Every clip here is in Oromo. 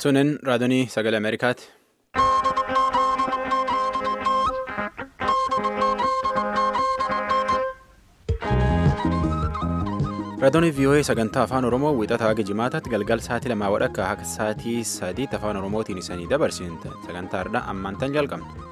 Sunin raadiyoo sagalee Ameerikaati. Raadiyoo VOA sagantaa afaan Oromoo wiixataa haga jimaataatti galgal sa'aatii lamaa wadhakka akka sa'aatii sadiitti afaan Oromootiin isanii dabarsin sagantaa har'aa ammaan tan jalqabna.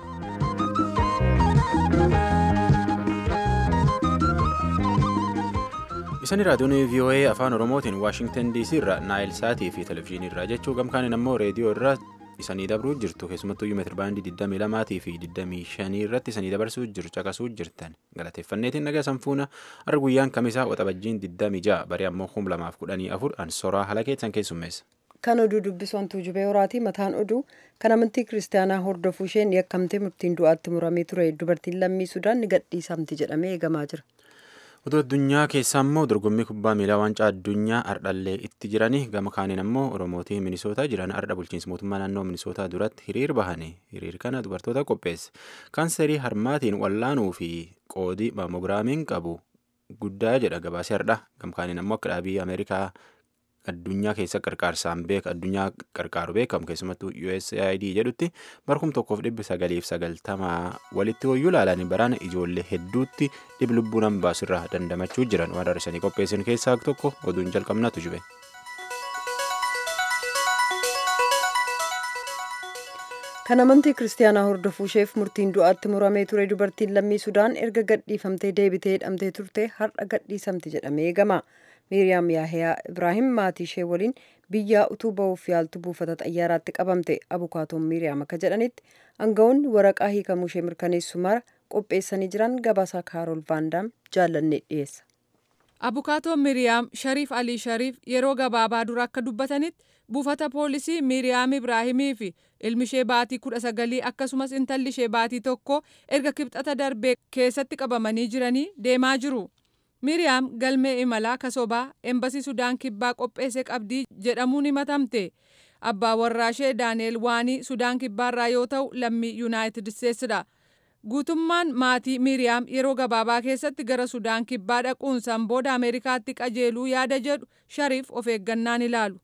Isaan raadiyoon VOA afaan Oromootiin Waashingtan DC irraa Naayil Saatii fi Televezyiinii irraa jechuu gamkaaniin ammoo reediyoo irraa isanii dabruu jirtu keessumattuu meetira baandii 22 fi 25 irratti isanii dabarsuu jiru caqasuu jirtan galateeffanneetiin nagaa sanfuuna har'a guyyaan kamisaa waxabajjiin 26 barii ammoo 2014 ansoraa haala keessan keessummeessa. Kan oduu dubbisoontuu jubee horaatii mataan oduu kan amantii kiristaanaa hordofuu isheen yakkamtee murtiin du'aatti muramee ture dubartiin lammii sudaan ni gadhiisamti jedhamee eegamaa jira. Oduu addunyaa keessaa immoo dorgommii kubbaa miilaa waancaa addunyaa ardhallee itti jiranii gama kaaniin ammoo oromootii minisootaa jiran ardha bulchiinsa mootummaa naannoo minisootaa duratti hiriir bahanii hiriir kana dubartoota qopheesse kaanserii harmaatiin wallaanuu fi qoodii maamogiraamiin qabu guddaa jedha gabaasee ardha gama kaaniin ammoo akka dhaabii ameerikaa addunyaa keessa qarqaarsaan beeka addunyaa qarqaaru beekamu keessumattuu USAID jedhutti barkum tokkoof dhibbi sagaliif sagaltamaa walitti hoyyuu ilaalanii baraan ijoollee hedduutti dhib lubbuu nama baasirraa dandamachuu jiran waan har'isanii qopheessan keessaa tokko oduun jalqabnatu jube. kan amantii kiristaanaa hordofuu isheef murtiin du'aatti muramee ture dubartiin lammii sudaan erga gadhiifamtee deebitee hidhamtee turte har'a gadhiisamti jedhamee eegama. miiriyaam yaahiyaa ibraahim maatii ishee waliin biyyaa utuu ba'uuf yaaltu buufata xayyaaraatti qabamte abukaatoon miiriyaam akka jedhanitti aangawoonni waraqaa hiikamuu ishee mirkaneessu mara qopheessanii jiran gabaasaa kaarool vaandaam jaallanne dhiyeessa. abukaatoon miiriyaam shariif alii shariif yeroo gabaabaa dura akka dubbatanitti buufata poolisii miiriyaam ibraahimii fi ilmi ishee baatii kudha sagalii akkasumas intalli ishee baatii tokko erga kibxata darbee keessatti qabamanii jiranii deemaa jiru. Miriyaam galmee imalaa kasobaa embasii Sudaan kibbaa qopheesse qabdii jedhamuun himatamte. Abbaa warraa ishee Daaneel Waanii Sudaan kibbaarraa yoo ta'u lammii Yuunaayitid Isteetsidha. Guutummaan maatii Miriyaam yeroo gabaabaa keessatti gara Sudaan kibbaa dhaquun san booda Ameerikaatti qajeeluu yaada jedhu Shariif of eeggannaan ilaalu.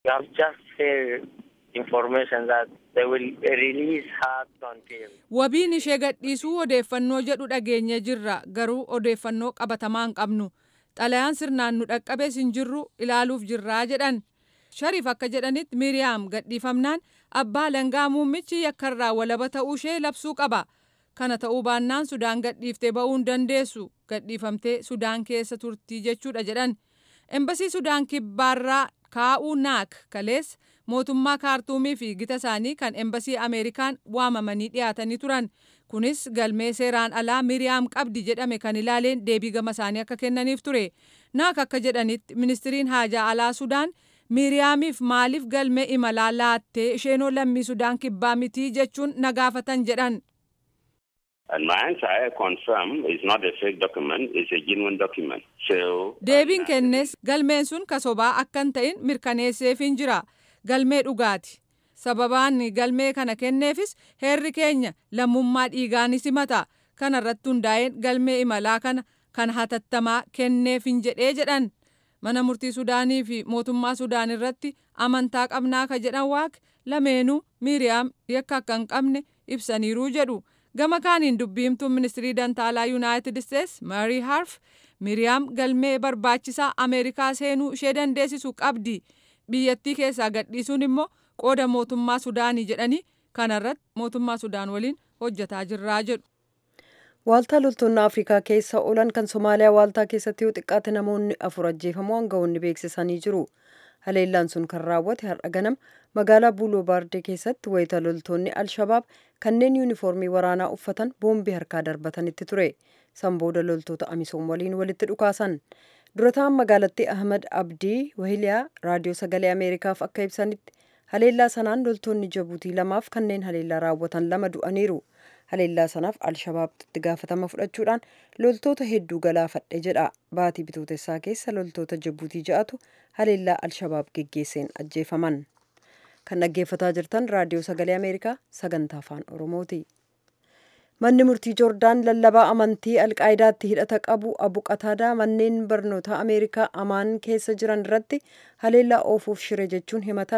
Wabiin ishee gadhiisuu odeeffannoo jedhu dhageenye jirra garuu odeeffannoo qabatamaa hin qabnu xalayaan sirnaan nu dhaqqabees hin jirru ilaaluuf jirraa jedhan shariif akka jedhanitti miriyaam gadhiifamnaan abbaa langaa muummichi yakkarraa walaba ta'uu ishee labsuu qaba kana ta'uu baannaan sudaan gadhiiftee ba'uu hin dandeessu gadhiifamtee sudaan keessa turtii jechuudha jedhan embasii sudaan kibbaarraa kaa'uu naak kalees mootummaa kaartuumii fi gita isaanii kan embasii ameerikaan waamamanii dhiyaatanii turan kunis galmee seeraan alaa miriyaam qabdi jedhame kan ilaaleen deebii gama isaanii akka kennaniif ture naak akka jedhanitti ministiriin haajaa alaa sudaan miriyaamiif maaliif galmee imalaa laattee isheenoo lammii sudaan kibbaa mitii jechuun nagaafatan jedhan. Deebiin kennes galmeen sun kasobaa akka hin ta'in mirkaneesseefin jira. Galmee dhugaati. Sababaan galmee kana kenneefis heerri keenya lammummaa dhiigaan simata. Kana irratti hundaa'een galmee imalaa kana kan hatattamaa kenneefin jedhee jedhan. Mana murtii Sudaanii fi mootummaa Sudaan irratti amantaa qabnaa ka jedhan waaq lameenuu Miriyaam yakka akka hin qabne ibsaniiruu jedhu. Gama kaaniin dubbiimtuun ministirii dantaalaa Yuunaayitid Isteets Maarii Harf Miriyaam galmee barbaachisaa Ameerikaa seenuu ishee dandeessisu qabdi. biyyattii keessaa gadhiisuun immoo qooda mootummaa sudaanii jedhanii kanarratti mootummaa sudaan waliin hojjetaa jirraa jedhu. Waaltaa loltoonni Afrikaa keessa oolan kan Somaaliyaa waaltaa keessatti yoo xiqqaate namoonni afur ajjeefamuu aangawoonni beeksisanii jiru. Haleellaan sun kan raawwate har'a ganama magaalaa Buuloo Baardee keessatti wayita loltoonni Alshabaab kanneen yuunifoormii waraanaa uffatan boombii harkaa darbatanitti ture. San booda loltoota Amisoom waliin walitti dhukaasan. durataan magaalattii ahmad abdii wahiliyaa raadiyoo sagalee ameerikaaf akka ibsanitti haleellaa sanaan loltoonni jabuutii lamaaf kanneen haleellaa raawwatan lama du'aniiru haleellaa sanaaf alshabaabtu itti gaafatama fudhachuudhaan loltoota hedduu galaafadhe jedha baatii bitootessaa keessa loltoota jabuutii ja'atu haleellaa alshabaab geggeesseen ajjeefaman kan dhaggeeffataa jirtan raadiyoo sagalee ameerikaa sagantaa afaan oromooti. manni murtii joordaan lallabaa amantii alqaayidaatti hidhata qabu abu qataadaa manneen barnoota ameerikaa amaan keessa jiran irratti haleellaa oofuuf shire jechuun himatame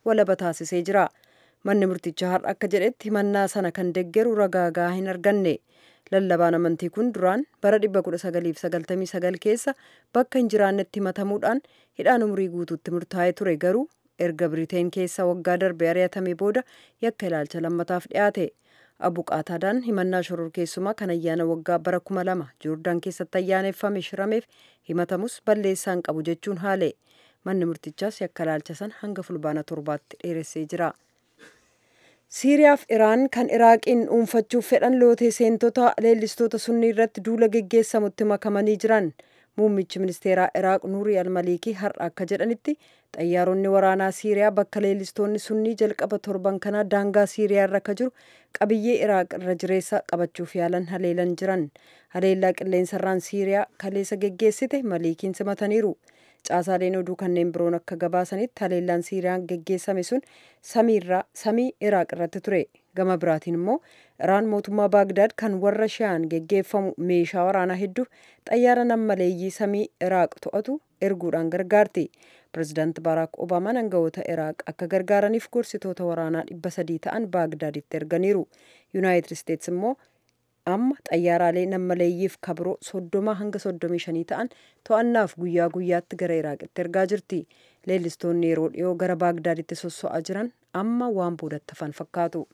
walaba taasisee jira. Manni murtichaa har'a akka jedhetti himannaa sana kan deggeru ragaa gahaa hin arganne. Lallabaan amantii kun duraan bara 1999 keessa bakka hin jiraannetti himatamuudhaan hidhaan umurii guutuutti murtaa'ee ture garuu erga Biriteen keessa waggaa darbe ari'atame booda yakka ilaalcha lammataaf dhiyaate. Abu Qaataadaan himannaa shororkeessumaa kan ayyaana waggaa bara kuma lama Joordaan keessatti ayyaaneffame shirameef himatamus balleessaan qabu jechuun haale. Manni murtichaas yakka ilaalcha san hanga fulbaana torbaatti dheeressee jira. Siiriyaaf Iraan kan Iraaqiin dhuunfachuuf fedhan lootee seentota leellistoota sunnii irratti duula geggeessamutti makamanii jiran. Muummichi ministeeraa Iraaq Nuurii Almaliikii har'a akka jedhanitti xayyaaronni waraanaa Siiriyaa bakka leellistoonni sunnii jalqaba torban kanaa daangaa Siiriyaa irra akka jiru qabiyyee Iraaq irra jireessa qabachuuf yaalan haleelan jiran. Haleellaa qilleensarraan Siiriyaa kaleessa geggeessite Maliikiin simataniiru. Caasaaleen oduu kanneen biroon akka gabaasanitti haleellaan Siiriyaan geggeessame sun samiirraa samii Iraaq irratti ture. Gama biraatiin immoo Iraan mootummaa Baagdaad kan warra Shiyaan geggeeffamu meeshaa waraanaa hedduuf xayyaara nammaleeyyii samii Iraaq to'atu erguudhaan gargaarti. Pireezidaanti Baaraak Obaamaan aangawoota Iraaq akka gargaaraniif gorsitoota waraanaa dhibba sadii ta'an Baagdaaditti erganiiru. Yuunaayitid Isteetsi immoo amma xayyaaraalee nammaleeyyiif kabiroo soddoma hanga soddomii shanii ta'an to'annaaf guyyaa guyyaatti gara iraaqitti ergaa jirti leellistoonni yeroo dhiyoo gara baagdaaditti sosso'aa jiran amma waan boodatti hafan fakkaatu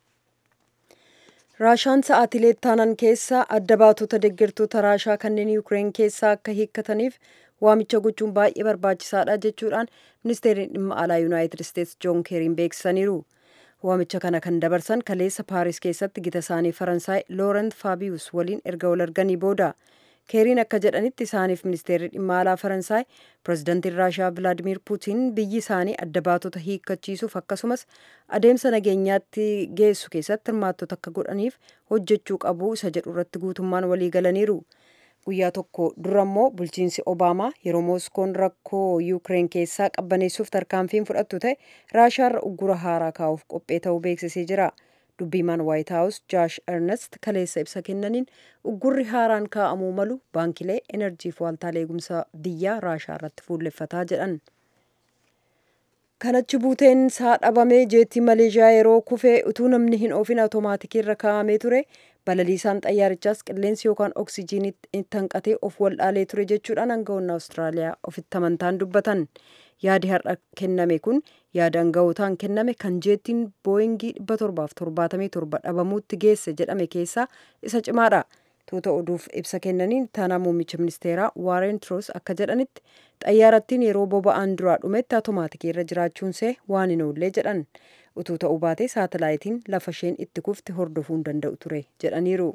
raashaan sa'aatilee taanan keessa adda baatota deeggartoota raashaa kanneen yuukireen keessaa akka hiikkataniif waamicha gochuun baay'ee barbaachisaadha jechuudhaan ministeerri dhimma alaa yuunaayitid isteetsi joon keeriin beeksisaniiru waamicha kana kan dabarsan kaleessa paaris keessatti gita isaanii faransaay loorent faabiyus waliin erga wal arganii booda keeriin akka jedhanitti isaaniif ministeerri dhimma alaa faransaay pireezidantiin raashaa vilaadimir puutiin biyyi isaanii adda baatota hiikkachiisuuf akkasumas adeemsa nageenyaatti geessu keessatti hirmaattota akka godhaniif hojjechuu qabu isa jedhu irratti guutummaan walii galaniiru. guyyaa tokko dura immoo bulchiinsi obaamaa yeroo mooskoon rakkoo yuukireen keessaa qabbaneessuuf tarkaanfiin fudhattu ta'e raashaarra uggura haaraa kaa'uuf qophee ta'uu beeksisee jira dubbiimaan waayit haawus jaash ernest kaleessa ibsa kennaniin uggurri haaraan kaa'amuu malu baankilee enerjiif waaltaalee eegumsa biyyaa raashaa irratti fuulleffataa jedhan kanachi buuteen isaa dhabamee jeettii maleeshiyaa yeroo kufee utuu namni hin oofin awutomaatikii irra kaa'amee ture balaliisaan xayyaarichaas qilleensi yookaan oksijiinii itti hanqatee of waldhaalee ture jechuudhaan aangawoonni awustiraaliyaa ofitti amantaan dubbatan yaadi har'a kenname kun yaada aangawootaan kenname kan jeettiin booyingii 777 dhabamuutti geesse jedhame keessaa isa cimaadha. tuuta oduuf ibsa kennaniin taanaa muummicha ministeeraa waareen tiroos akka jedhanitti xayyaarattiin yeroo boba'aan duraa dhumetti awutomaatikii irra jiraachuunsee waan hin oollee jedhan utuu ta'uu baatee saatalaayitiin lafa isheen itti kufte hordofuu hin danda'u ture jedhaniiru.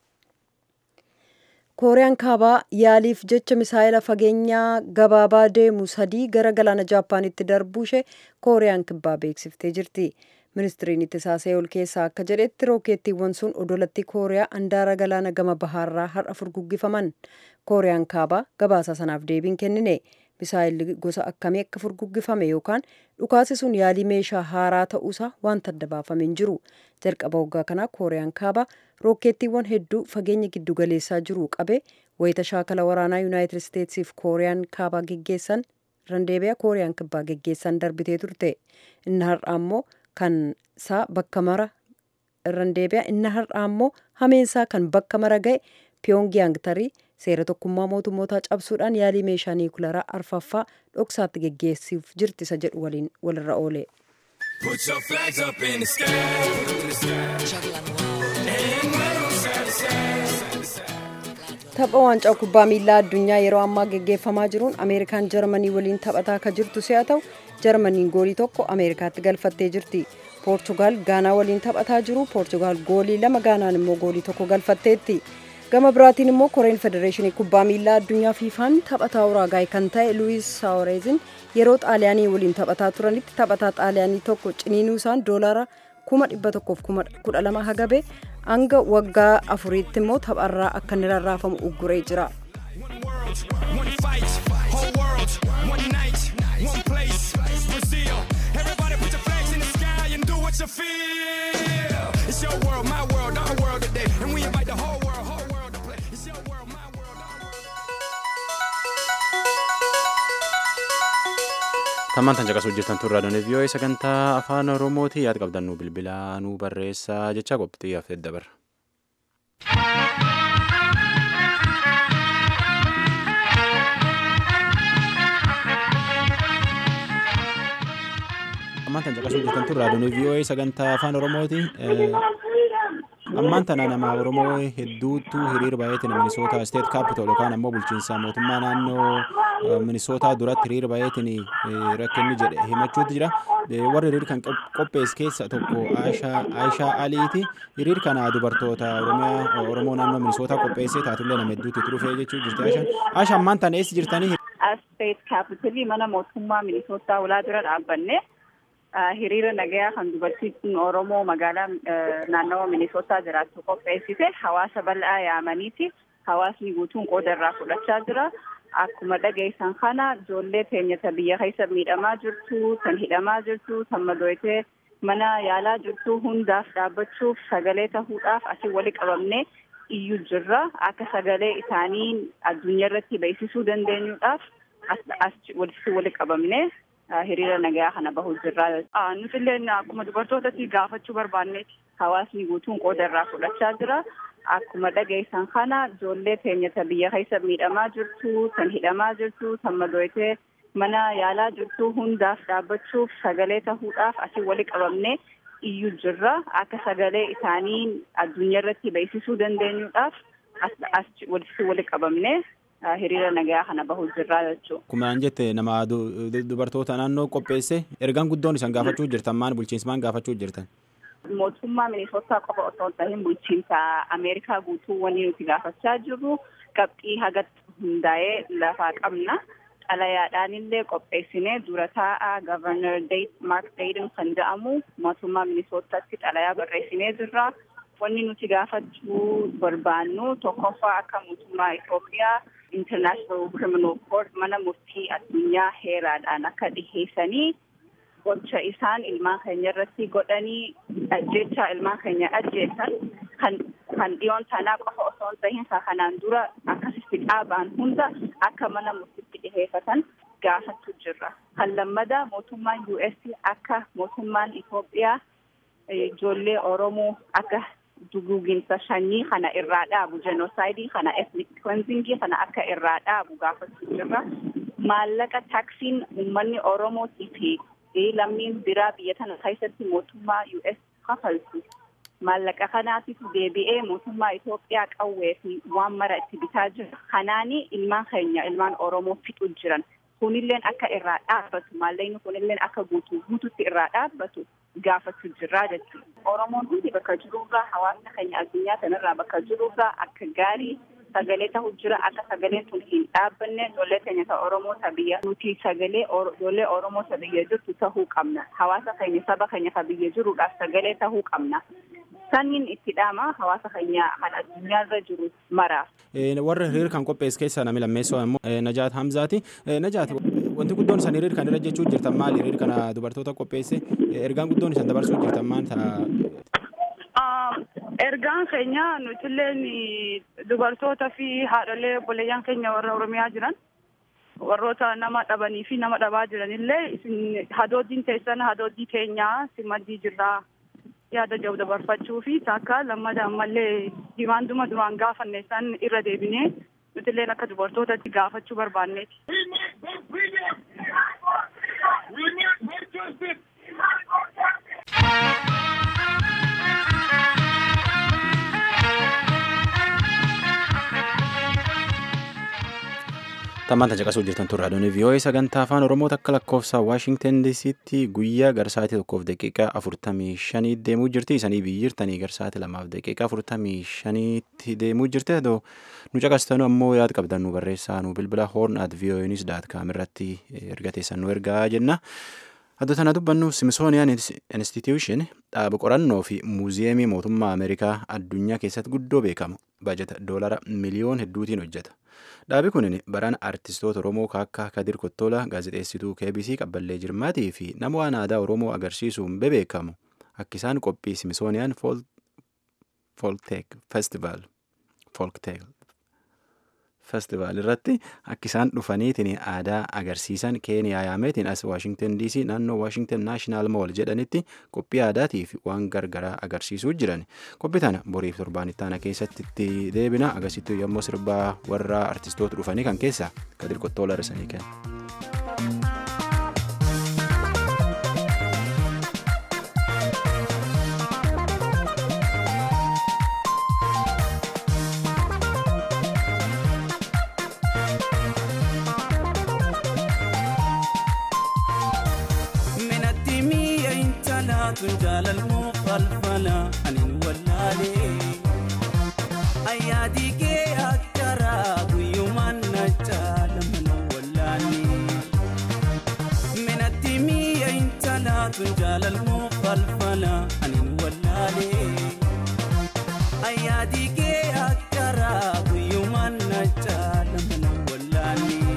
kooriyaan kaabaa yaaliif jecha misaayila fageenyaa gabaabaa deemu sadii gara galaana jaapaanitti darbuu ishee kooriyaan kibbaa beeksiftee jirti. ministiriin ittisaa seewul keessaa akka jedhetti rookeettiiwwan sun odolatti kooriyaa andaara galaana gama bahaarraa har'a furguggifaman kooriyaan kaabaa gabaasa sanaaf deebiin kennine misaayilli gosa akkamii akka furguggifame yookaan dhukaasi sun yaalii meeshaa haaraa ta'uusaa wanta adda baafame hin jiru jalqaba waggaa kanaa kooriyaan kaabaa rookeettiiwwan hedduu fageenya giddugaleessaa jiru qabe wayita shaakala waraanaa yuunaayitid isteetsiif kooriyaan kaabaa geggeessan randeebiyaa kooriyaan kibbaa geggeessan darbitee turte inni har'a ammoo kan isaa bakka mara irraan deebi'a inni har'aa immoo hameensaa kan bakka mara ga'e piyongiyaang tarii seera tokkummaa mootummootaa cabsuudhaan yaalii meeshaa niikularaa arfaffaa dhoksaatti geggeessuuf jirti isa jedhu waliin walirra oole. Put your flags up in the sky. And wave 'em side to side. tapha waancaa kubbaa miilaa addunyaa yeroo ammaa geggeeffamaa jiruun ameerikaan jarmanii waliin taphataa akka jirtu si'a ta'u jarmaniin goolii tokko ameerikaatti galfattee jirti poorchugaal gaanaa waliin taphataa jiru poorchugaal goolii lama gaanaan immoo goolii tokko galfatteetti gama biraatiin immoo koreen federeeshinii kubbaa miilaa addunyaa fiifaan taphataa uraagaay kan ta'e luwiis saaworeezin yeroo xaaliyaanii waliin taphataa turanitti taphataa xaaliyaanii tokko ciniinuu isaan doolaara kuma dhibba tokkoof kuma kudha lama hagabe hanga waggaa afuriitti immoo tapharraa akka inni rarraafamu ugguree jira. One world, one fight, whole world, one night, one place, Brazil. Everybody put your flags in the sky and do what you feel. It's your world, my world, our world today. And we invite the whole world, whole world to play. It's your world, my world, our world. Ammaan tan caqasuu hojjetan turraa doonii vii'oo'ee sagantaa afaan oromooti yaada qabdan nu bilbilaa nu barreessaa jecha qophii hafee dabarra. Ammaan tan caqasuu hojjetan turraa doonii vii'oo'ee sagantaa afaan oromooti. Ammaan tana nama Oromoo hedduutu hiriira baay'eetiin Minisoota Steet Kaapitool yookaan ammoo bulchiinsa mootummaa naannoo Minisootaa duratti hiriira baay'eetiin rakkinni jedhe himachuutu jira. Warri hiriira kan qopheesse keessa tokko Aayishaa Aliiti. Hiriira kana dubartoota Oromoo naannoo Minisootaa qopheessee taatullee nama hedduutu itti dhufee jechuu jirti Aayishaan. Aayishaa ammaan tana eessa jirtanii? Steet Kaapitolii mana mootummaa Minisootaa ulaa dura dhaabbanne. hiriira nagayaa kan dubartiin Oromoo magaalaa naannawa Minisootaa jiraattu qopheessite hawaasa bal'aa yaamaniiti. Hawaasni guutuun qooda irraa fudhachaa jira. Akkuma dhageessan kana ijoollee teenyata biyya keessa miidhamaa jirtu, kan hidhamaa jirtu, kan madooyitee mana yaalaa jirtu hundaaf dhaabbachuuf sagalee tahuudhaaf asii wali qabamnee iyyuu jirra. Akka sagalee isaanii addunyaa irratti beeksisuu dandeenyuudhaaf as walitti wali qabamnee hiriira nagaa kana bahuu jirra. Nuti illee akkuma dubartootatti gaafachuu barbaanneeti. Hawaasni guutuun qooda irraa fudhachaa jira. Akkuma dhageessan kana ijoollee teenyata biyya keessa miidhamaa jirtu, kan hidhamaa jirtu, kan madooyitee mana yaalaa jirtu hundaaf dhaabbachuuf sagalee tahuudhaaf asii wali qabamnee iyyuu jirra. Akka sagalee isaanii addunyaa irratti beeksisuu dandeenyuudhaaf as walitti wali qabamnee hiriira nagaa kana bahuu jirraa jechuudha. Akkuma jette nama dubartoota naannoo qopheesse ergaan guddoon isaan gaafachuu jirtan maal bulchiinsa maal gaafachuu jirtan? Mootummaa Minisootaa qofa osoo hin tahin bulchiinsa Ameerikaa guutuu wanni nuti gaafachaa jirru qabxii hagatti hundaa'ee lafaa qabna. Xalayaadhaan illee qopheessinee dura taa'aa Governor Mark Dayton kan jedhamu mootummaa Minisootaatti xalayaa barreessinee jirra. Wanni nuti gaafachuu barbaannu tokkoffaa akka mootummaa Itoophiyaa International Criminal Court mana murtii addunyaa heeraadhaan akka dhiheessanii gocha isaan ilmaan keenya irratti godhanii ajjechaa ilmaan keenya ajjeessan kan kan dhiyoon sanaa qofa osoo hin tahin kanaan dura akkasitti dhaabaan hunda akka mana murtiitti dhiheeffatan gaafachuu jirra. Kan lammadaa mootummaan US akka mootummaan Itoophiyaa ijoollee Oromoo akka duguuginsa sanyii kana irraa dhaabu jenosaayidii kana ethnic cleansingii kana akka irraa dhaabu gaafachuu jirra. Maallaqa taaksiin uummanni Oromootii fi lammiin biraa biyya tana keessatti mootummaa US kafaltu. Maallaqa kanaatiif deebi'ee mootummaa Itoophiyaa qawwee fi waan mara itti bitaa jira. Kanaani ilmaan keenya ilmaan Oromoo fixu jiran. Kunilleen akka irraa dhaabbatu maallaqni kunilleen akka guutuu guututti irraa dhaabbatu gaafachuu jirraa jechuudha. Oromoon hundi bakka jirurraa hawaasni keenya addunyaa kanarraa bakka jirurraa akka gaarii sagalee ta'u jira akka sagaleen tun hin dhaabbanne ijoollee keenya ta Oromoo ta biyya nuti sagalee ijoollee Oromoo ta biyya jirtu tahuu qabna. Hawaasa keenya saba keenya ta biyya jiruudhaaf sagalee tahuu qabna. Sanniin itti dhaama hawaasa keenya kan addunyaarra jiru maraaf. Warra hiriira kan qopheesse keessaa namni lammeessoo immoo Najaat Hamzaati. Najaat wanti guddoon isaan hiriira kan irra jechuu jirtan maali? Hiriira kana dubartoota qopheesse ergaan guddoon isaan dabarsuu jirtan maal ta'a? Ergaan keenya nutilleen dubartoota fi haadholee obboleeyyan keenya warra Oromiyaa jiran warroota nama dhabanii fi nama dhabaa jiranillee isin hadooddiin teessan hadooddii keenyaa simaddii jirraa yaada jiru dabarfachuu fi takka lammada ammallee dimaanduma duraan gaafanne san irra deebinee nutilleen akka dubartootatti gaafachuu barbaanneeti. Tammaanta caqasuu jirtan turre adoonii vii'oo'ee sagantaa afaan oromoo takka lakkoofsa waashingtan diisiitti guyyaa garsaatii tokkoof daqiiqaa afurtamii shanii deemuu jirti isanii biyyi jirtanii garsaatii lamaaf daqiiqaa afurtamii shaniitti deemuu jirti adoo nu caqastanu ammoo yaada qabdan nu barreessaa nu bilbila hoorn at vii'oo'eenis daat kaam irratti erga teessan nu ergaa jenna. Addo tana dubbannu Simsooniyaan Institution dhaaba qorannoo fi muuziyeemii mootummaa Ameerikaa addunyaa keessatti guddoo beekamu baajata doolara miliyoon hedduutiin hojjeta. Dhaabi kun baraan artistoota Oromoo akka Kadir Kottolaa gaazexeessituu KBC Qabballee Jirmaatii fi nama waan aadaa Oromoo agarsiisuun bebeekamu akka isaan qophii Simsooniyaan Folkteek Festival festivaal irratti akka isaan dhufaniitiin aadaa agarsiisan keeniyaa yaameetiin as waashingtan dc naannoo waashingtan naashinaal mool jedhanitti qophii aadaatiif waan gargaraa agarsiisuu jiran qophii tana boriif torbaanitti aana keessatti itti deebina agarsiistuu yommuu sirbaa warra artistoota dhufanii kan keessa kadir qottoola risanii kenna. tun jaalalmoo falfala anin wallaalee ayyaadii kee akkaraa guyyumaan na jaalamana wallaalee minatti mi'a intalaa tun jaalalmoo falfala anin wallaalee ayyaadii kee akkaraa guyyumaan na jaalamana wallaalee.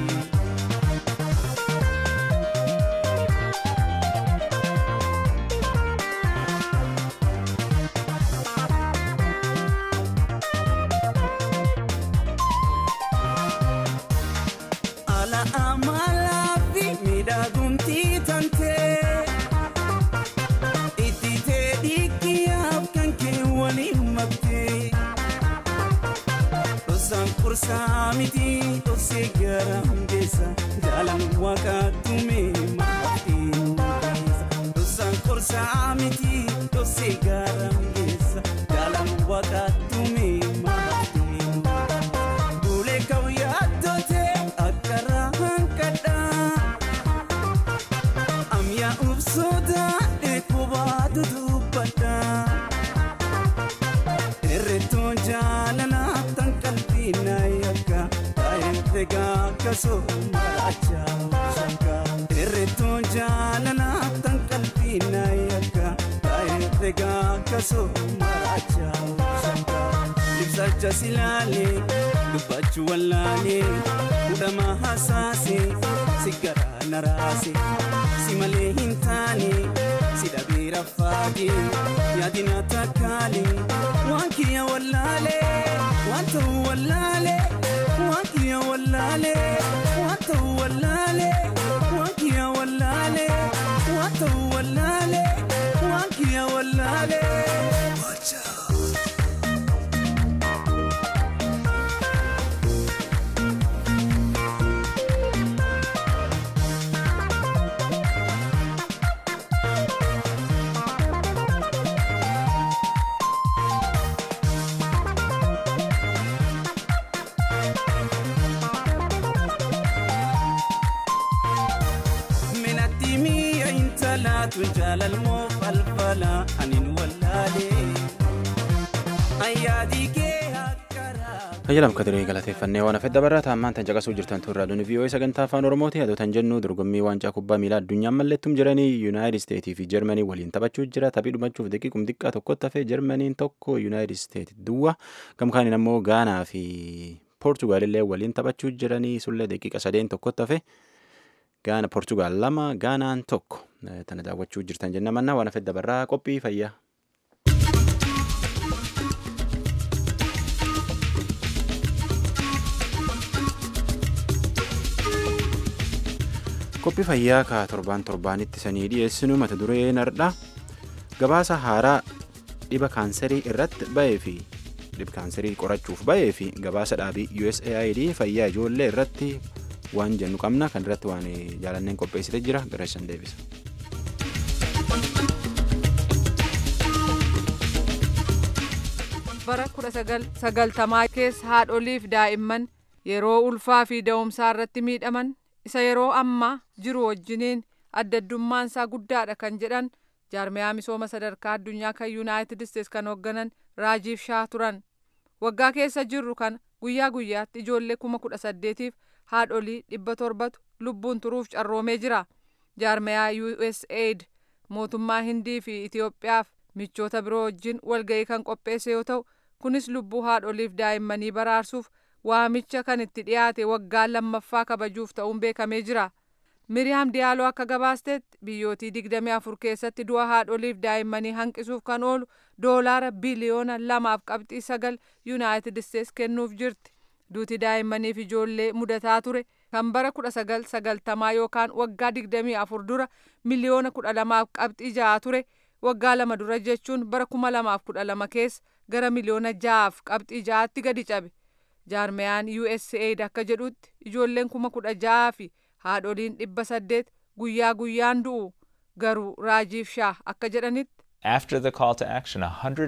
Saamiti osee garam keessa jaalan waaqatume maatiin keessa. Dosaan korsaa miti osee garam keessa jaalan waaqatume maatiin keessa. Bulee kawyaa toote akkara hankadhaa. Amyaa ubsoota eekubaa dudubbadhaa. Irreettoon jaalalaa tan qalbii na yakka taa'een egaa kasoo marachaa shakka. Irreettoon jaalalaa tan qalbii na yakka taa'een egaa kasoo marachaa shakka. Ibsaacha silaalee dubbachuu wallaalee hudhamaa hasaasee siggaraa naraasee si malee hin taane si dhabee raffaagee yaadina takkaalee waan kiyya wallaalee waan ta'u wallaalee waan kiyya wallaalee waan ta'u wallaalee waan kiyya wallaalee waan ta'u wallaalee waan kiyya wallaalee. tun jaalalmoo falfala anin wallaalee ayyaadii kee akkaraa. Fayyalam kadiree galateeffannee waan hafedha barraata ammaan tan caqasuu jirtan turraa duni vii'oo'ee sagantaa afaan oromooti haa tan jennu dorgommii waancaa kubbaa miilaa addunyaan mallettum jiranii yuunaayitid isteetii fi jarmanii waliin taphachuu jira taphii dhumachuuf daqiiqum xiqqaa tokkotti hafee jarmaniin tokko yuunaayitid isteetii duwwa gamkaaniin ammoo gaanaa fi poortugaalillee waliin taphachuu jiranii sullee daqiiqa sadeen tokkotti hafee gaana poortugaal lama gaanaan tokko tana daawwachuu jirtan jenna mannaa waan hafedha barraa qophii fayyaa. qophii fayyaa ka torbaan torbaanitti sanii dhiyeessinu mata duree nardha gabaasa haaraa dhiba kaanserii irratti ba'ee fi dhiba kaanserii qorachuuf ba'ee fi gabaasa dhaabii USAID fayyaa ijoollee irratti waan jennu qabna kan irratti waan jaalanneen qopheessite jira gareessan deebisa. bara 1990 keessa haadholiif daa'imman yeroo ulfaa fi da'umsaa irratti miidhaman isa yeroo ammaa jiru wajjiniin adda addummaan isaa guddaadha kan jedhan jaarmiyaa misooma sadarkaa addunyaa kan yuunaayitid isteets kan hoogganan raajiif shaa turan waggaa keessa jirru kan guyyaa guyyaatti ijoollee kuma kudha saddeetiif haadholii dhibba torbatu lubbuun turuuf carroomee jira jaarmiyaa usaid mootummaa hindii fi itiyoophiyaaf michoota biroo wajjin walga'ii kan qopheesse yoo ta'u kunis lubbuu haadholiif daa'immanii baraarsuuf waamicha kan itti dhiyaate waggaa lammaffaa kabajuuf ta'uun beekamee jira. Miriyaam Diyaaloo akka gabaastetti biyyootii digdamii afur keessatti du'a haadholiif daa'immanii hanqisuuf kan oolu doolaara biliyoona lamaaf qabxii sagal yuunaayitid isteets kennuuf jirti. duuti daa'immaniif ijoollee mudataa ture kan bara kudha sagal sagaltamaa yookaan waggaa digdamii afur dura miliyoona kudha lamaaf qabxii ja'a ture waggaa lama dura jechuun bara kuma lamaaf kudha lama keessa gara miliyoona ja'aaf qabxii ja'aatti gadi cabe jaarmeyaan USAID akka jedhutti ijoolleen kuma kudha ja'aa fi haadholiin dhibba saddeet guyyaa guyyaan du'u garuu raajiif shaah akka jedhanitti After the call to action,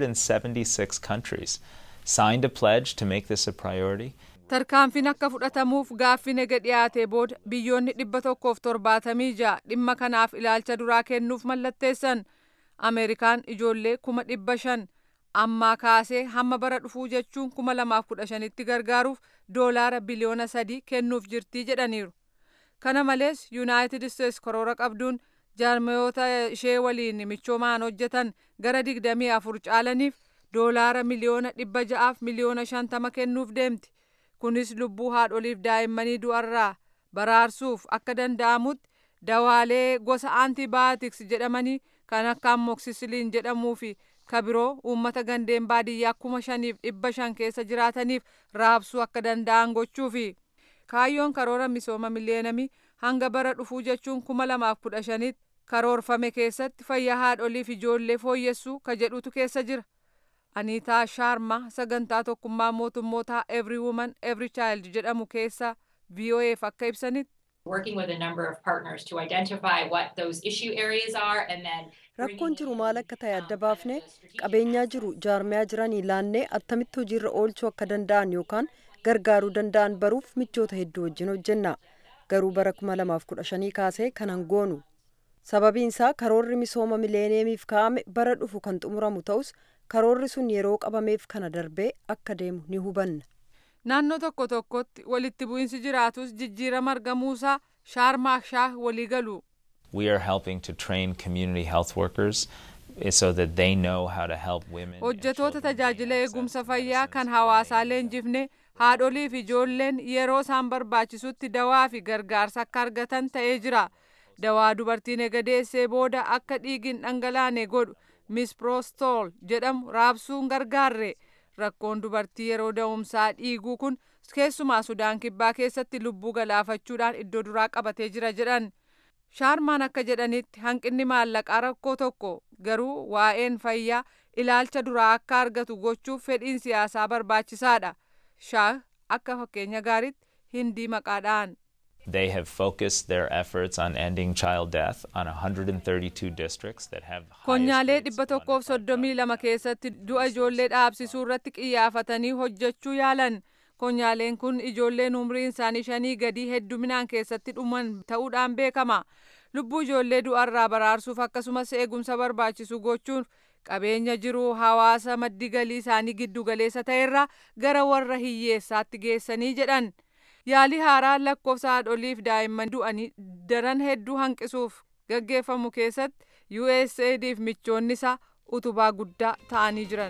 176 countries signed a pledge to make this a priority. tarkaanfiin akka fudhatamuuf gaaffiin ega dhiyaatee booda biyyoonni dhibba tokkoof torbaatamii ja'a dhimma kanaaf ilaalcha duraa kennuuf mallatteessan ameerikaan ijoollee kuma dhibba shan ammaa kaasee hamma bara dhufuu jechuun kuma lamaaf kudha shanitti gargaaruuf doolaara biliyoona sadii kennuuf jirtii jedhaniiru kana malees yuunaayitid isteets karoora qabduun jaarmayoota ishee waliin michoomaan hojjetan gara digdamii afur caalaniif doolaara miliyoona dhibba ja'aaf miliyoona shantama kennuuf deemti kunis lubbuu haadholiif daa'immanii du'arraa baraarsuuf akka danda'amutti dawaalee gosa aantibaayootiks jedhamanii kan akka amoksisiliin jedhamuu fi kabiroo uummata gandeen baadiyyaa kuma shaniif dhibba shan keessa jiraataniif raabsuu akka danda'an gochuufi kaayyoon karoora misooma miliyeenamii hanga bara dhufuu jechuun kuma lamaaf kudha shanitti karoorfame keessatti fayyaa haadholiif ijoollee fooyyessuu ka jedhutu keessa jira. Aniitaa Shaarma sagantaa tokkummaa mootummootaa Every Woman Every Child jedhamu keessa VOA'f akka ibsanitti. Working with a number of partners to identify what those issue areas are and then rakkoon jiru maal akka ta'e adda baafne qabeenyaa jiru jaarmiyaa jiranii laannee attamitti hojiirra oolchuu akka danda'an yookaan gargaaruu danda'an baruuf michoota hedduu wajjin hojjenna garuu bara kuma lamaaf kudha shanii kaasee kanan goonu sababiin isaa karoorri misooma mileeneemiif kaa'ame bara dhufu kan xumuramu ta'us karoorri sun yeroo qabameef kana darbee akka deemu ni hubanna. Naannoo tokko tokkotti walitti bu'iinsi jiraatus jijjiirama argamuusaa shaarmaak shaah walii galu. We are helping to train community health workers so that they know how to help women. and Hojjetoota children gain tajaajila access eegumsa to fayyaa kan medicines, hawaasaa health leenjifne haadholii fi ijoolleen yeroo isaan barbaachisutti dawaa fi gargaarsa akka argatan ta'ee jira. Dawaa dubartiin ega deessee booda akka dhiigin dhangalaane godhu misproostol jedhamu raabsuun gargaarre. Rakkoon dubartii yeroo da'umsaa dhiiguu kun keessumaa Sudaan Kibbaa keessatti lubbuu galaafachuudhaan iddoo duraa qabatee jira jedhan. Shaarmaan akka jedhanitti hanqinni maallaqaa rakkoo tokko garuu waa'een fayyaa ilaalcha duraa akka argatu gochuuf fedhiin siyaasaa barbaachisaadha. Shaah akka fakkeenya gaariitti hindii maqaadhaan. They have focused their efforts on ending child death on 132 districts that have the highest Konyaalee rates dhibba of tokkoof underfunded soddomii lama keessatti du'a ijoollee dhaabsisuu irratti xiyyeeffatanii hojjechuu yaalan. Konyaaleen kun ijoolleen umriin isaanii shanii gadii hedduminaan keessatti dhuman ta'uudhaan beekama. Lubbuu ijoollee du'arraa baraarsuuf akkasumas eegumsa barbaachisu gochuun qabeenya jiru hawaasa maddi galii isaanii giddu galeessa ta'erraa gara warra hiyyeessaatti geessanii jedhan. Yaalii haaraa lakkoofsa haadholiif daa'imman du'anii daran hedduu hanqisuuf gaggeeffamu keessatti USAIDf michoonni isaa utubaa guddaa ta'anii jiran.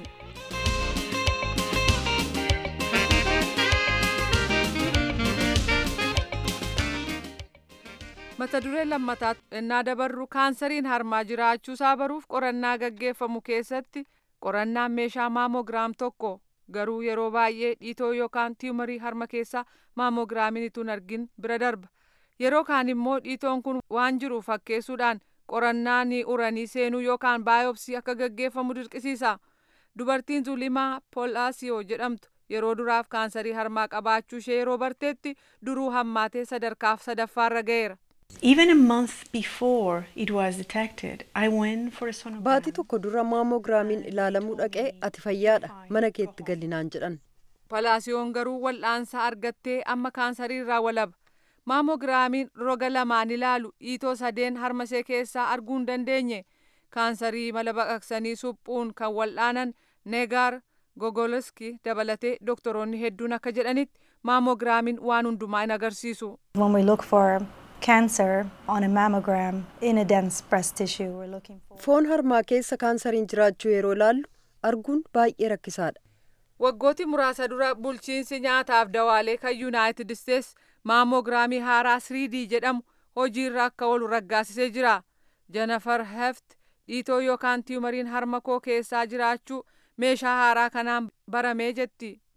mata duree lammataa ennaa dabarru kaansariin harmaa jiraachuusaa baruuf qorannaa gaggeeffamu keessatti qorannaan meeshaa maamogiraam tokko garuu yeroo baay'ee dhiitoo yookaan tiimarii harma keessaa maamogiraamiin ituun argin bira darba yeroo kaan immoo dhiitoon kun waan jiru fakkeessuudhaan qorannaa ni uranii seenuu yookaan baayopsii akka gaggeeffamu dirqisiisa dubartiin zulimaa poolaasiyoo jedhamtu yeroo duraaf kaansarii harmaa qabaachuu ishee yeroo barteetti duruu hammaatee sadarkaaf sadaffaarra ga'eera. Even a month before it was detected, I went for a sonogram. Baatii tokko dura maamogiraamiin ilaalamuu dhaqee ati fayyaadha mana keetti gallinaan jedhan. Palaasiyoon garuu wal'aansa argattee amma kaansarii irraa walaba. Maamogiraamiin roga lamaan ilaalu dhiitoo sadeen harmasee keessaa arguu hin dandeenye. Kaansarii mala baqaqsanii suphuun kan wal'aanan Neegaar Gogolski dabalatee doktoroonni hedduun akka jedhanitti maamogiraamiin waan hundumaa hin agarsiisu. When we look for cancer on a mammogram in a dense breast tissue, we're looking for. Foon harmaa keessa kaansariin jiraachuu yeroo ilaallu arguun baay'ee rakkisaadha. Waggooti muraasa dura bulchiinsi nyaataaf dawaalee kan Yuunaayitid Isteets maamogiraamii haaraa 3D jedhamu hojiirra akka oolu raggaasisee jira. Jennifer Heft dhiitoo yookaan tiimariin harma koo keessaa jiraachuu meeshaa haaraa kanaan baramee jetti.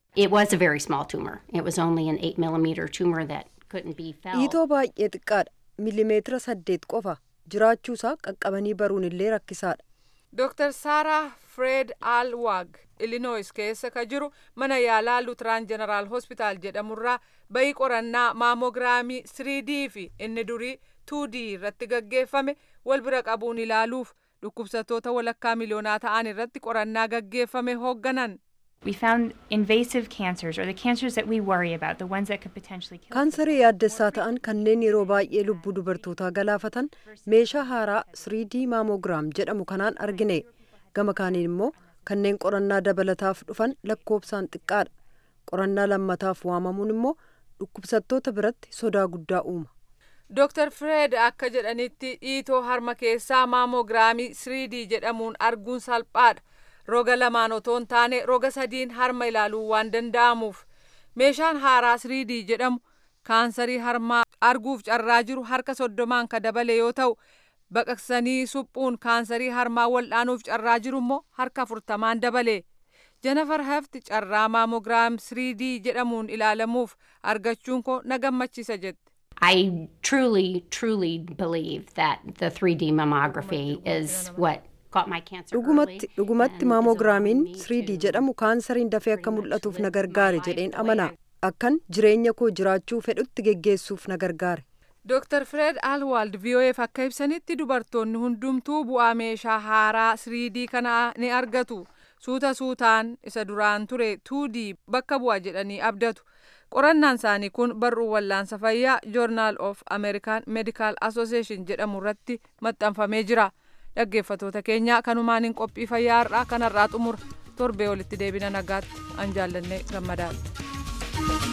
It was a very small tumor. It was only an 8 millimeter tumor that couldn't be felt. dhiitoo baay'ee xiqqaadha milimeetira saddeet qofa jiraachuusaa qaqqabanii baruun illee rakkisaadha Dr. Sarah Fred Alwag Illinois keessa ka jiru mana yaalaa Lutraan General Hospital jedhamurraa bayii qorannaa maamogiraamii 3D fi inni durii 2D irratti gaggeeffame wal bira qabuun ilaaluuf dhukkubsattoota walakkaa miliyoonaa ta'an irratti qorannaa gaggeeffame hoogganan. We found invasive cancers, or the cancers that we worry about, the ones that could potentially kill. kaansarii yaaddessaa ta'an kanneen yeroo baay'ee lubbuu dubartootaa galaafatan meeshaa haaraa 3D maamogiraam jedhamu kanaan argine gama kaaniin immoo kanneen qorannaa dabalataaf dhufan lakkoobsaan xiqqaadha qorannaa lammataaf waamamuun immoo dhukkubsattoota biratti sodaa guddaa uuma Dr. Fred akka jedhanitti dhiitoo harma keessaa maamogiraamii 3D jedhamuun arguun salphaadha. Roga lamaan otoo hin taane roga sadiin harma ilaaluun waan danda'amuuf. Meeshaan haaraa 3D jedhamu kaansarii harmaa arguuf carraa jiru harka soddomaan ka dabale yoo ta'u baqaqsanii suphuun kaansarii harmaa wal'aanuuf carraa jiru immoo harka afurtamaan dabale. Jennifer Heft carraa maamogiraam 3D jedhamuun ilaalamuuf argachuun koo na gammachiisa jette. I truly, truly believe that the 3D mammography is what caught my cancer dhugumatti dhugumatti maamogiraamiin 3D jedhamu kaansariin dafee akka mul'atuuf na gargaare jedheen amana akkan jireenya koo jiraachuu fedhutti geggeessuuf na gargaare Dr. Fred Alwald VOAf akka ibsanitti dubartoonni hundumtuu bu'aa meeshaa haaraa 3D kana ni argatu. Suuta suutaan isa duraan ture 2D bakka bu'a jedhanii abdatu. Qorannaan isaanii kun barruu wallaansa fayyaa Journal of American Medical Association jedhamu irratti maxxanfamee jira. Dhaggeeffatoota keenya kanumaan qophii fayyaa har'aa kanarraa xumura. Torbee walitti deebina nagaatti an jaallannee gammadaadha.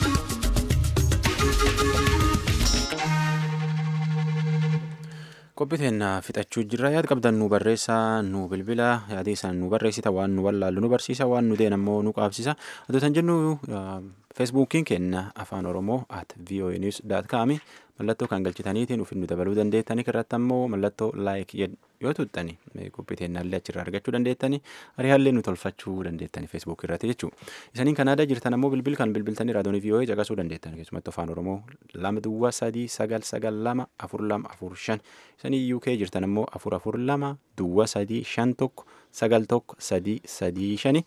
qophiiteen fixachuu jirra yaada qabdan nu barreessaa nu bilbila yaada isaan nu barreessita waan nu wallaallu nu barsiisa waan nu deen ammoo nu qaabsisa adotan jennu feesbuukiin kenna afaan oromoo at voa news daat kaami mallattoo kan galchitaniitiin ufin nu dabaluu dandeettanii irratti ammoo mallattoo laayik yoo tuttani qophiiteen nallee achirraa argachuu dandeettanii ari'aallee nu tolfachuu dandeettanii feesbuuk irratti jechuu isaniin kanaada jirtan ammoo bilbil kan bilbiltanii raadiyoonii voa caqasuu dandeettan keessumatti afaan oromoo lama duwwaa sadii sagal sagal lama afur lama afur shan isanii uk jirtan ammoo afur afur lama duwwaa sadii shan tokko sagal tokko sadii sadii shani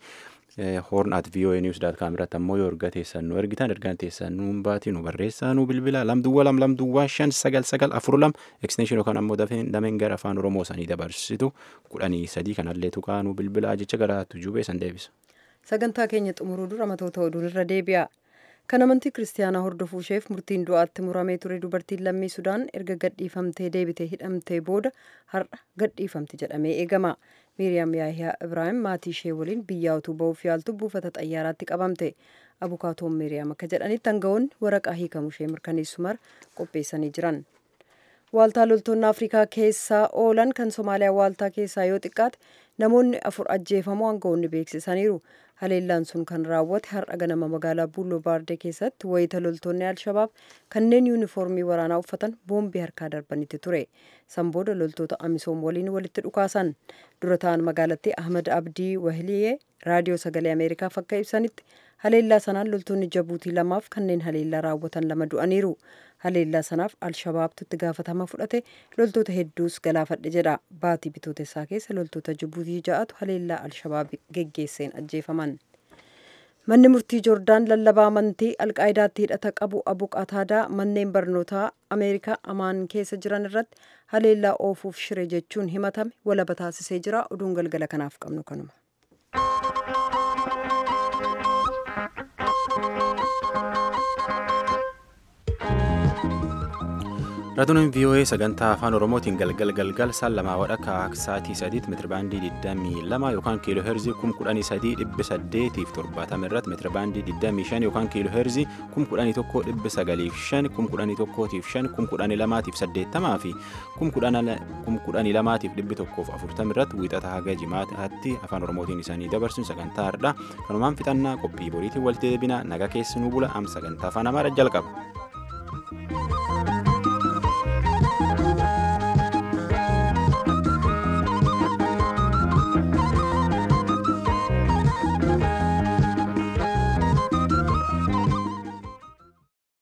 horn at voa news dot com irratti ammoo yoo erga teessan nu ergitan ergaan teessan nu baati nu barreessaa nu bilbila lam duwwaa lam lam duwwaa shan sagal sagal afur lam extension yookaan ammoo dameen gara afaan oromoo sanii dabarsitu kudhanii sadii kanallee tuqaa nu bilbila jecha gara tujuubee san deebisa. sagantaa keenya xumuruu dura matoota oduun irra deebi'a. kan amantii kiristaanaa hordofuu isheef murtiin du'aatti muramee ture dubartiin lammii sudaan erga gadhiifamtee deebitee hidhamtee booda har'a gadhiifamti jedhamee eegama miiriyaam yaahiyaa ibraahim maatii ishee waliin biyyaa utuu ba'uuf yaaltu buufata xayyaaraatti qabamte abukaatoon miiriyaam akka jedhanitti aangawoonni waraqaa hiikamu ishee mirkaneessu mara qopheessanii jiran waaltaa loltoonni afrikaa keessaa oolan kan somaaliyaa waaltaa keessaa yoo xiqqaate namoonni afur ajjeefamuu aangawoonni beeksisaniiru haleellaan sun kan raawwate har'a ganama magaalaa buuloo baardee keessatti wayita loltoonni alshabaab kanneen yuunifoormii waraanaa uffatan boombii harkaa darbanitti ture san booda loltoota amisoom waliin walitti dhukaasan dura ta'an magaalattii ahmed abdii wahiliyee raadiyoo sagalee ameerikaaf akka ibsanitti haleellaa sanaan loltoonni jabuutii lamaaf kanneen haleellaa raawwatan lama du'aniiru haleellaa sanaaf alshabaabtu itti gaafatama fudhate loltoota hedduus galaafadhe jedha baatii bitootessaa keessa loltoota jibuutii ja'atu haleellaa alshabaab geggeesseen ajjeefaman manni murtii joordaan lallabaa amantii alqaayidaatti hidhata qabu abu qataadaa manneen barnootaa ameerikaa amaan keessa jiran irratti haleellaa oofuuf shire jechuun himatame walaba taasisee jira oduun galgala kanaaf qabnu kanuma. raadiyoon voa sagantaa afaan oromootiin galgal galgal saan lamaa wadhakka sa'aatii sadiitti meetirabaandii 22 yookaan kiiloo heerzii 13870 irratti meetirabaandii 25 yookaan kiiloo heerzii 11,905 11,5 11,280 fi 11,240 irratti wiixata haga jimaataatti afaan oromootiin isaanii dabarsuun sagantaa hardhaa kanumaan fixannaa qophii boriitiin walitti deebina naga keessi nu bula am sagantaa afaan amaaraa jalqaba.